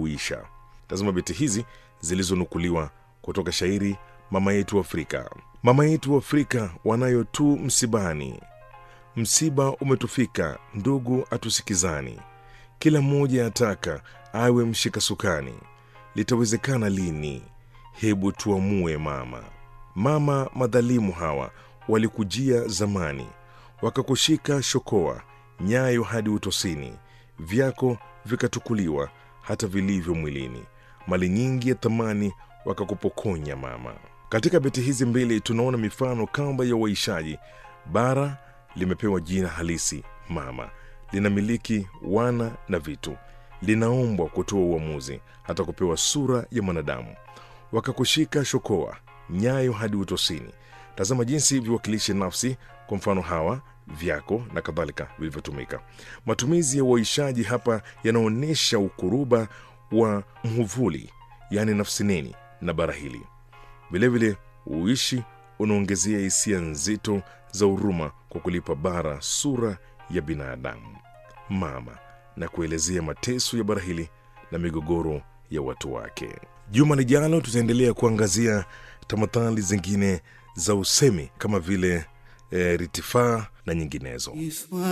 huisha. Tazama beti hizi zilizonukuliwa kutoka shairi Mama Yetu Afrika. Mama yetu Afrika wanayo tu msibani, msiba umetufika, ndugu atusikizani, kila mmoja ataka awe mshika sukani, litawezekana lini? Hebu tuamue mama. Mama, madhalimu hawa walikujia zamani, wakakushika shokoa, nyayo hadi utosini, vyako vikatukuliwa hata vilivyo mwilini, mali nyingi ya thamani wakakupokonya mama. Katika beti hizi mbili tunaona mifano kamba ya uaishaji. Bara limepewa jina halisi mama, linamiliki wana na vitu, linaombwa kutoa uamuzi, hata kupewa sura ya mwanadamu. Wakakushika shokoa, nyayo hadi utosini. Tazama jinsi viwakilishi nafsi, kwa mfano hawa, vyako na kadhalika vilivyotumika. Matumizi ya uaishaji hapa yanaonyesha ukuruba wa mhuvuli, yaani nafsi neni na bara hili. Vilevile uishi unaongezea hisia nzito za huruma kwa kulipa bara sura ya binadamu mama na kuelezea mateso ya bara hili na migogoro ya watu wake. Juma lijalo tutaendelea kuangazia tamathali zingine za usemi kama vile e, ritifaa na nyinginezo.